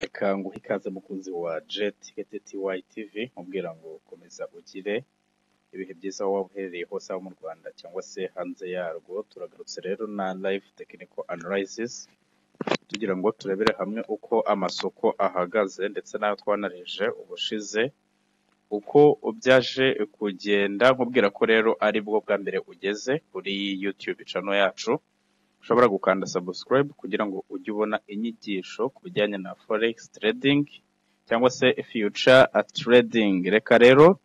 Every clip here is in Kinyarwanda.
kanguhe ikaze mukunzi wa JET TY TV nkubwira ngo komeza ugire ibihe byiza aho waba uherereye hose haba mu Rwanda cyangwa se hanze yarwo, turagarutse rero na live technical analysis tugira ngo turebere hamwe uko amasoko ahagaze ndetse n'ayo twanarije ubushize uko byaje kugenda nkubwira ko rero ari bwo bwa mbere ugeze kuri YouTube channel yacu ushobora gukanda subscribe kugira ngo ujye ubona inyigisho ku bijyanye na forex trading cyangwa se future trading reka rero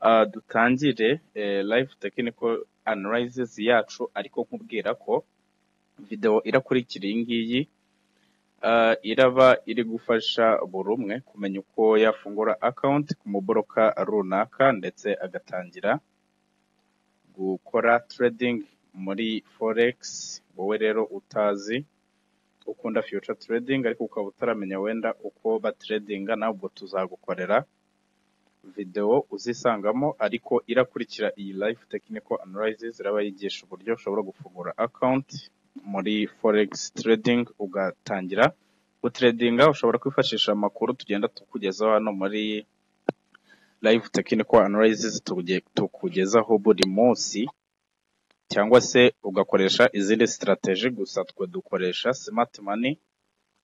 ah, dutangire eh, live technical analysis yacu ariko nkubwira ko video irakurikira iyi ngiyi ah, iraba iri gufasha buri umwe kumenya uko yafungura account ku muboroka runaka ndetse agatangira gukora trading muri forex wowe rero utazi ukunda future trading ariko ukaba utaramenya wenda uko batredinga nabwo tuzagukorera video uzisangamo ariko irakurikira iyi live technical analysis iraba yigisha uburyo ushobora gufungura account muri forex trading ugatangira gutredinga ushobora kwifashisha amakuru tugenda tukugezaho hano muri live technical analysis tuge- tukugezaho buri munsi cyangwa se ugakoresha izindi sitarateji gusa twe dukoresha smart money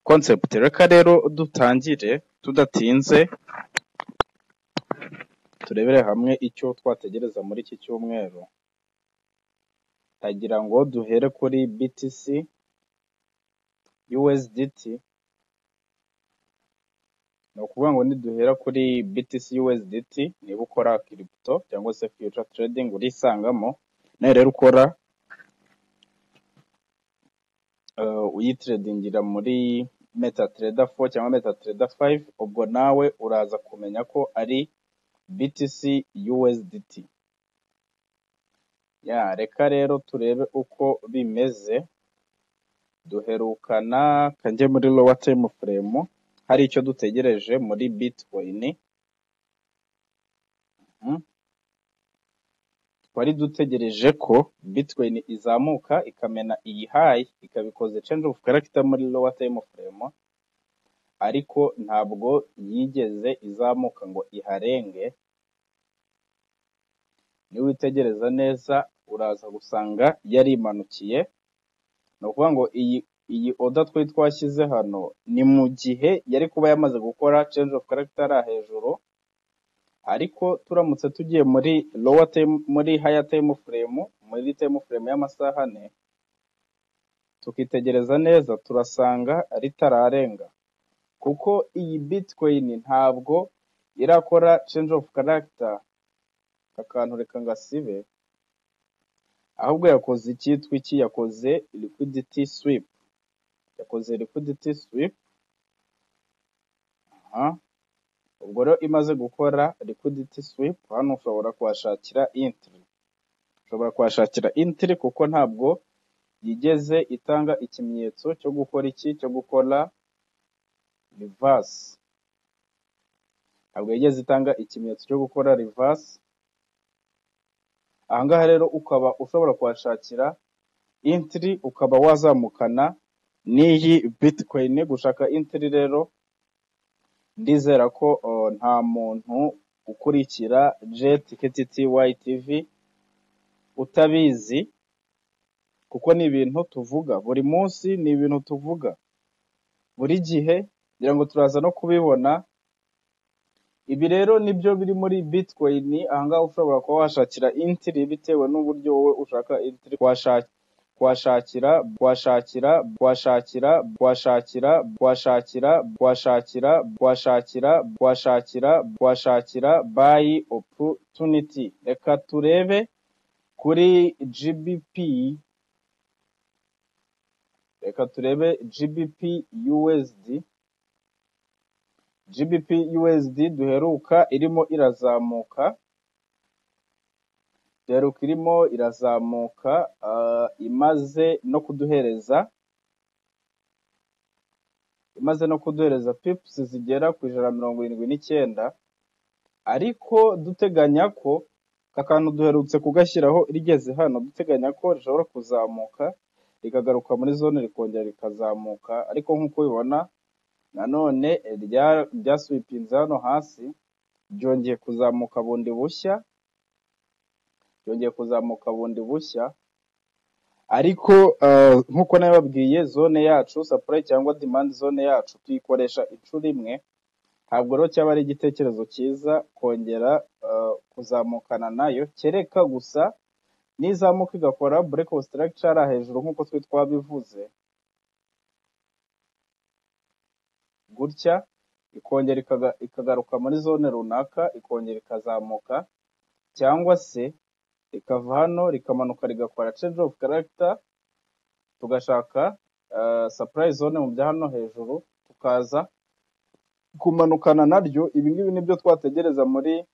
concept reka rero dutangire tudatinze turebere hamwe icyo twategereza muri iki cyumweru ndagira ngo duhere kuri BTC USDT ni ukuvuga ngo niduhera kuri BTC USDT niba ukora crypto cyangwa se future trading urisangamo nawe rero ukora eh, uyitredingira muri MetaTrader 4 cyangwa MetaTrader 5 ubwo nawe uraza kumenya ko ari BTC USDT ya reka rero turebe uko bimeze duherukana kanjye muri lower time frame hari icyo dutegereje muri Bitcoin mhm. twari dutegereje ko Bitcoin izamuka ikamena iyi high ikabikoza change of character muri lower time frame ariko ntabwo yigeze izamuka ngo iharenge niwitegereza neza uraza gusanga yari imanukiye ni ukuvuga ngo iyi iyi oda twari twashyize hano ni mu gihe yari kuba yamaze gukora change of character hariya hejuru ariko turamutse tugiye muri lower time muri higher time frame muri time frame y'amasaha ane tukitegereza neza turasanga ritararenga kuko iyi bitcoin ntabwo irakora change of character akantu reka ngasibe ahubwo yakoze icyitwa iki yakoze liquidity sweep yakoze liquidity sweep aha ubwo rero imaze gukora liquidity sweep hano ushobora kuhashakira entry ushobora kuhashakira entry kuko ntabwo yigeze itanga ikimenyetso cyo gukora iki cyo gukora reverse ntabwo yigeze itanga ikimenyetso cyo gukora reverse ahangaha rero ukaba ushobora kuhashakira entry ukaba wazamukana n'iyi bitcoin gushaka entry rero ndizera ko uh, nta muntu ukurikira jet KTTY TV utabizi kuko ni ibintu tuvuga buri munsi ni ibintu tuvuga buri gihe kugira ngo turaza no kubibona ibi rero nibyo biri muri bitcoin ahangaha ushobora kuba washakira intiri bitewe n'uburyo wowe ushaka intiri washakira washakira washakira washakira washakira washakira washakira washakira washakira washakira buy opportunity reka turebe kuri GBP reka turebe GBP USD GBP USD duheruka irimo irazamuka duheruka irimo irazamuka ah, imaze no kuduhereza imaze no kuduhereza pips zigera ku ijana na mirongo irindwi n'icyenda ariko duteganya ko aka kantu duherutse kugashyiraho rigeze hano duteganya ko rishobora kuzamuka rikagaruka muri zone rikongera rikazamuka ariko nk'uko ubibona nanone eh, rya- ryaswipinze hano hasi ryongeye kuzamuka bundi bushya ryongeye kuzamuka bundi bushya ariko eh, nk'uko nabibabwiye zone yacu supply cyangwa demand zone yacu tuyikoresha inshuro imwe ntabwo rero cyaba ari igitekerezo cyiza kongera eh, kuzamukana nayo kereka gusa nizamuka igakora break of structure hejuru nk'uko twe twabivuze gutya ikongera ikaga- ikagaruka muri zone runaka ikongera ikazamuka cyangwa se rikava hano rikamanuka rigakora change of character tugashaka eh, supply zone mu bya hano hejuru tukaza kumanukana naryo ibi ngibi nibyo twategereza muri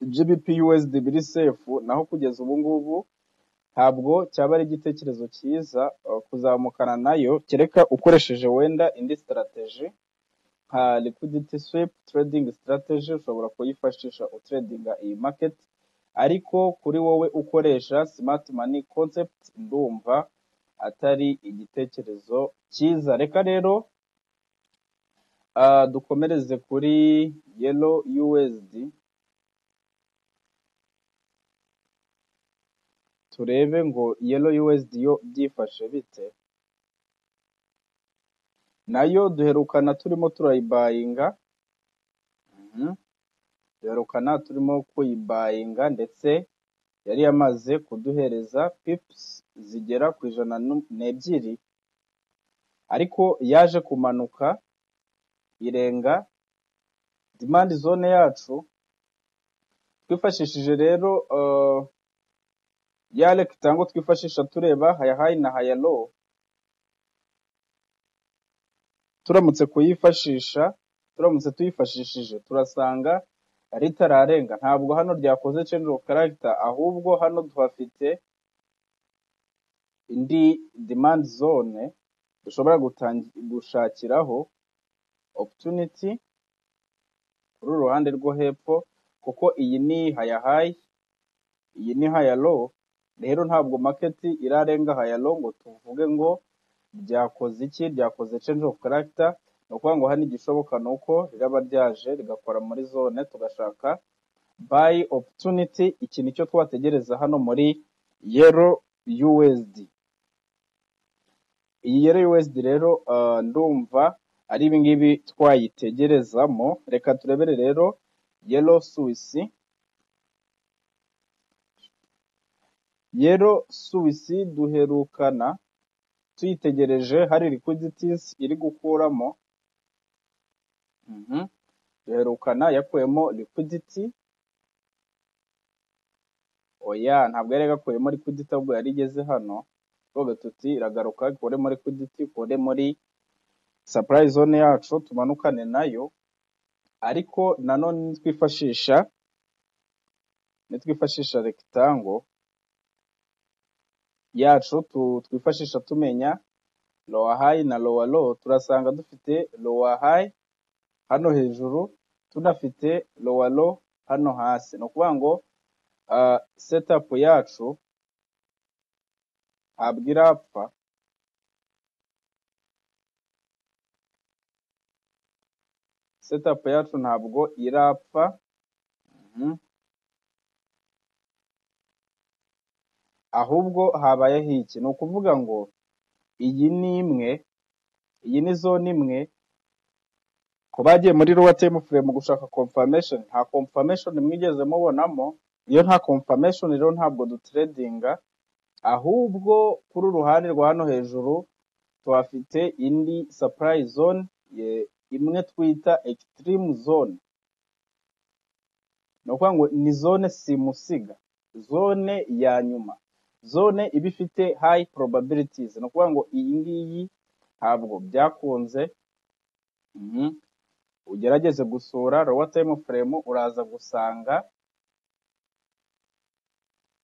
GBP USD biri sefu naho kugeza ubu ngubu ntabwo cyaba ari igitekerezo cyiza eh, kuzamukana nayo kereka ukoresheje wenda indi strategy nka liquidity sweep trading strategy ushobora kuyifashisha utredinga iyi market ariko kuri wowe ukoresha smart money concept ndumva atari igitekerezo cyiza reka rero ah, dukomereze kuri yellow USD turebe ngo yellow USD yo byifashe bite nayo duherukana turimo turayibayinga mhm, duherukana turimo kuyibayinga ndetse yari yamaze kuduhereza pips zigera ku ijana nu- n'ebyiri ariko yaje kumanuka irenga demand zone yacu twifashishije rero uh, ya rectangle twifashisha tureba haya high na haya low turamutse kuyifashisha turamutse tuyifashishije turasanga ritararenga ntabwo hano ryakoze change of character ahubwo hano tuhafite indi demand zone dushobora gutangi- gushakiraho opportunity kuri uru ruhande rwo hepfo kuko iyi ni haya high iyi ni haya low rero ntabwo market irarenga haya low ngo tuvuge ngo ryakoze iki ryakoze change of character ni ukuvuga ngo hano igishoboka ni uko riraba ryaje rigakora muri zone tugashaka buy opportunity iki nicyo twategereza hano muri yero USD iyi yero USD rero ah, ndumva ari ibingibi twayitegerezamo reka turebere rero yero Swiss yero Swiss duherukana tuyitegereje hari liquidities iri gukuramo mhm, duherukana yakuyemo liquidity oya ntabwo yari yagakuyemo liquidity ahubwo yari igeze hano tuvuga tuti iragaruka ikure muri liquidity ikure muri supply zone yacu tumanukane nayo ariko nanone nitwifashisha nitwifashisha rectangle yacu tu- twifashisha tumenya lower high na lower low turasanga dufite lower high hano hejuru tunafite lower low hano hasi ni ukuvuga ngo ah, setup yacu ntabwo irapfa setup yacu ntabwo irapfa mhm, ahubwo habayeho iki ni ukuvuga ngo iyi ni imwe iyi ni zone imwe ku bagiye muri lower time frame gushaka confirmation nta confirmation mwigeze mubonamo iyo nta confirmation rero ntabwo dutredinga ahubwo kuri uruhande rwa hano hejuru tuhafite indi supply zone ye- imwe twita extreme zone ni ukuvuga ngo ni zone simusiga zone ya nyuma zone iba ifite high probabilities ni ukuvuga ngo iyi ngiyi ntabwo byakunze mhm. ugerageze gusura lower time frame uraza gusanga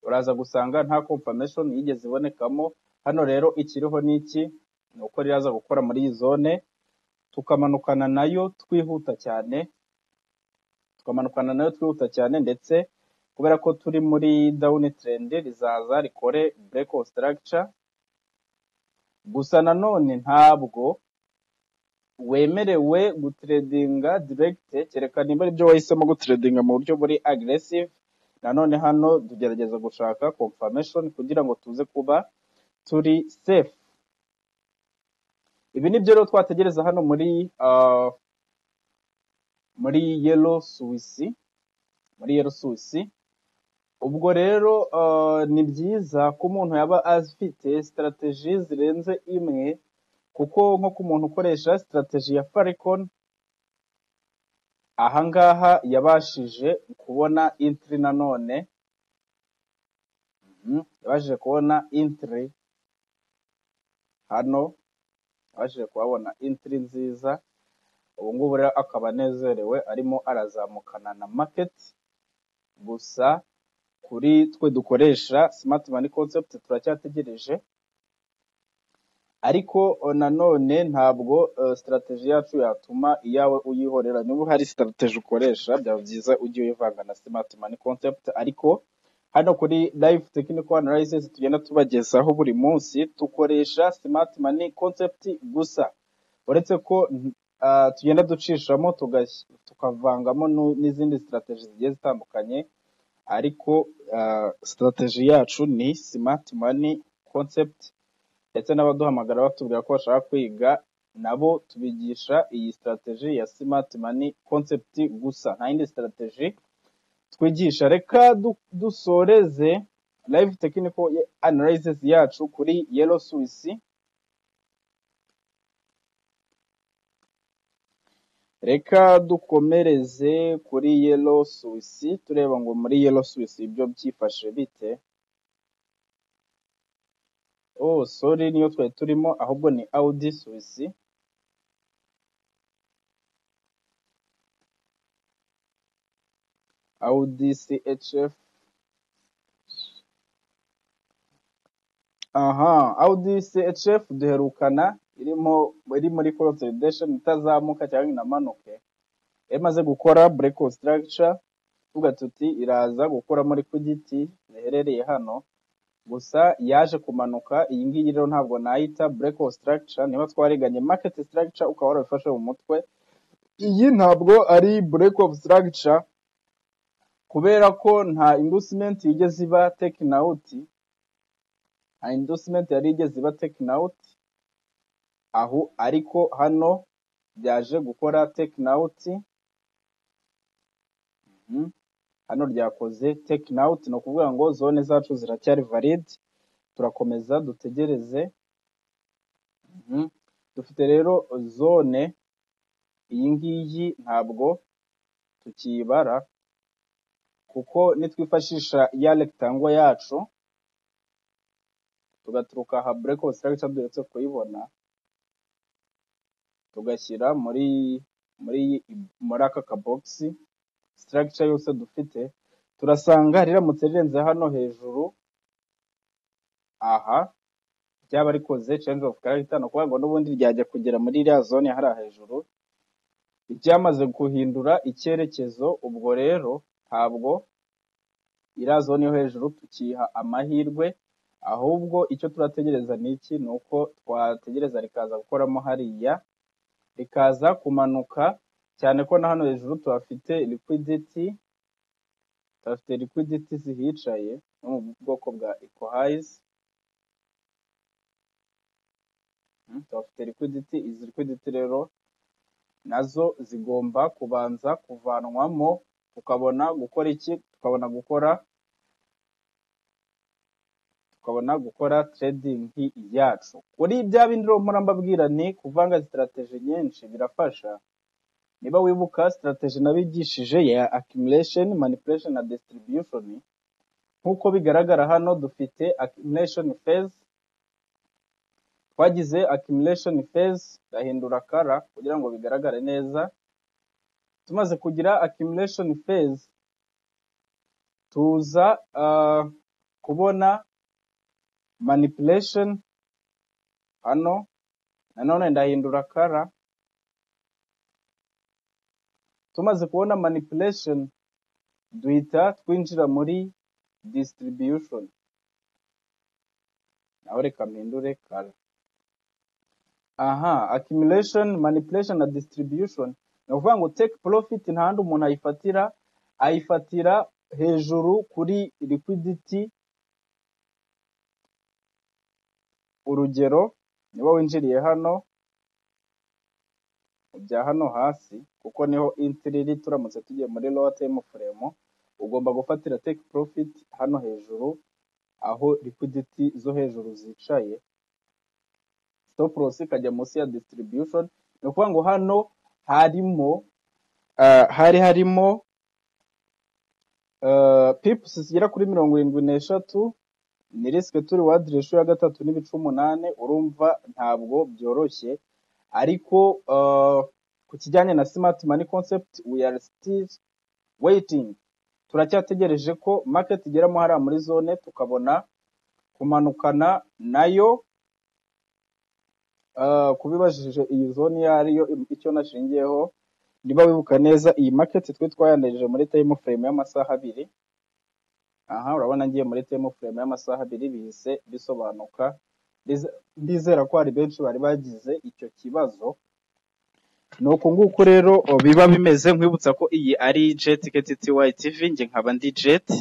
uraza gusanga nta confirmation yigeze ibonekamo hano rero ikiriho ni iki ni uko riraza gukora muri iyi zone tukamanukana nayo twihuta cyane tukamanukana nayo twihuta cyane ndetse kubera ko turi muri down trend rizaza rikore break of structure gusa nanone ntabwo wemerewe gutredinga direct kereka nimba aribyo wahisemo gutredinga mu buryo buri aggressive nanone hano tugerageza gushaka confirmation kugira ngo tuze kuba turi safe ibi ni byo rero twategereza hano muri ah, muri yellow suwisi muri yellow suwisi ubwo rero ah, ni byiza ko umuntu yaba afite strategy zirenze imwe kuko nko ku muntu ukoresha strategy ya Falcon ahangaha yabashije kubona entry nanone mhm, yabashije kubona entry hano yabashije kuhabona entry nziza ubu ngubu rero akaba anezerewe arimo arazamukana na market gusa kuri twe dukoresha smart money concept turacyategereje ariko o, nanone ntabwo eh, strategy yacu yatuma iyawe uyihorera niba hari strategy ukoresha byaba byiza ujye uyivanga na smart money concept ariko hano kuri live technical analysis tugenda tubagezaho buri munsi dukoresha smart money concept gusa uretse ko mm, ah, tugenda ducishamo tugas- tukavangamo nu- n'izindi strategy zigiye zitandukanye ariko ah, strategy yacu ni smart money concept ndetse n'abaduhamagara batubwira ko bashaka kwiga nabo tubigisha iyi strategy ya smart money concept gusa nta yindi strategy twigisha reka du- dusoreze live technical analysis yacu kuri yellow swiss reka dukomereze kuri yellow swiss tureba ngo muri yellow swiss ibyo byifashe bite oh sorry niyo twari turimo ahubwo ni audi swiss audi chf Aha, Audi CHF duherukana irimo iri muri consolidation itazamuka cyangwa inamanuke imaze gukora break of structure tuvuga tuti iraza gukora muri ku giti ziherereye hano gusa yaje kumanuka iyi ngiyi rero ntabwo nayita break of structure niba twariganye market structure ukaba warabifashe mu mutwe iyi ntabwo ari break of structure kubera ko nta inducement yigeze iba taken out nta inducement yari igeze iba taken out aho ariko hano ryaje gukora taken out mhm, hano ryakoze taken out ni ukuvuga ngo zone zacu ziracyari valid turakomeza dutegereze mhm. dufite rero zone iyi ngiyi ntabwo tukiyibara kuko nitwifashisha ya rectangle yacu tugaturuka aha break of structure duhetse kuyibona tugashyira muri muri muri aka kabogisi structure yose dufite turasanga riramutse rirenze hano hejuru aha ryaba rikoze change of character ni ukuvuga ngo n'ubundi ryajya kugera muri iriya zone hariya hejuru ryamaze guhindura icyerekezo ubwo rero ntabwo iriya zone yo hejuru tukiha amahirwe ahubwo icyo turategereza ni iki ni uko twategereza rikaza gukoramo hariya rikaza kumanuka cyane ko na hano hejuru tuhafite liquidity afite liquidity zihicaye no mu bwoko bwa ecohize afite liquidity izi liquidity rero nazo zigomba kubanza kuvanwamo tukabona gukora iki tukabona gukora tukabona gukora trading yacu kuri bya bindi rero mpora mbabwira ni kuvanga strategy nyinshi birafasha niba wibuka strategy nabigishije ya accumulation manipulation na distribution nk'uko bigaragara hano dufite accumulation phase twagize accumulation phase ndahindura kara kugira ngo bigaragare neza tumaze kugira accumulation phase tuza ah, kubona manipulation hano nanone ndahindura kara tumaze kubona manipulation duhita twinjira muri distribution nawe reka mpindure kara aha accumulation manipulation na distribution ni ukuvuga ngo take profit nta handi umuntu ayifatira ayifatira hejuru kuri liquidity urugero niba winjiriye hano ujya hano hasi kuko niho intiri iri turamutse tugiye muri lowa temu furemu ugomba gufatira take profit hano hejuru aho liquidity zo hejuru zicaye stop loss ikajya munsi ya distribution ni ukuvuga ngo hano harimo ah, hari harimo ah, pips zigera kuri mirongo irindwi n'eshatu ni risike turi wadi resho ya gatatu n'ibice umunani urumva ntabwo byoroshye ariko ah, ku kijyanye na smart money concept we are still waiting turacyategereje ko market igeramo hariya muri zone tukabona kumanukana nayo Ah, kubibajije iyi zone iyo ariyo icyo nashingiyeho niba wibuka neza iyi market twe twayandarije muri time frame y'amasaha abiri aha urabona ngiye muri time frame y'amasaha abiri bihise bisobanuka Ndize- ndizera ko hari benshi bari bagize icyo kibazo ni uku nguku rero o, biba bimeze nkwibutsa ko iyi ari jet ticket TY TV njye nkaba ndi jet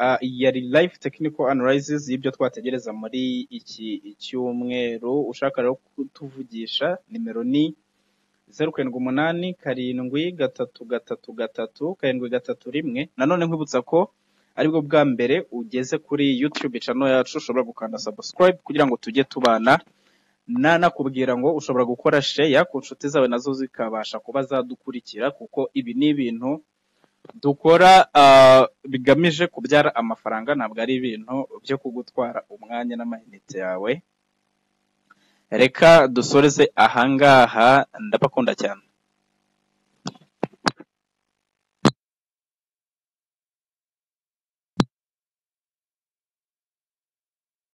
Ah, iyi yari live technical analysis y'ibyo twategereza muri iki cyumweru ushaka rero kutuvugisha nimero ni zeru karindwi umunani karindwi gatatu gatatu gatatu karindwi gatatu rimwe nanone nkwibutsa ko aribwo bwa mbere ugeze kuri youtube channel yacu ushobora gukanda subscribe kugira ngo tujye tubana nanakubwira ngo ushobora gukora share ku nshuti zawe nazo zikabasha kuba zadukurikira kuko ibi ni ibintu dukora ah, bigamije kubyara amafaranga ntabwo ari ibintu byo kugutwara umwanya n'amayinite yawe reka dusoreze ahangaha ndabakunda cyane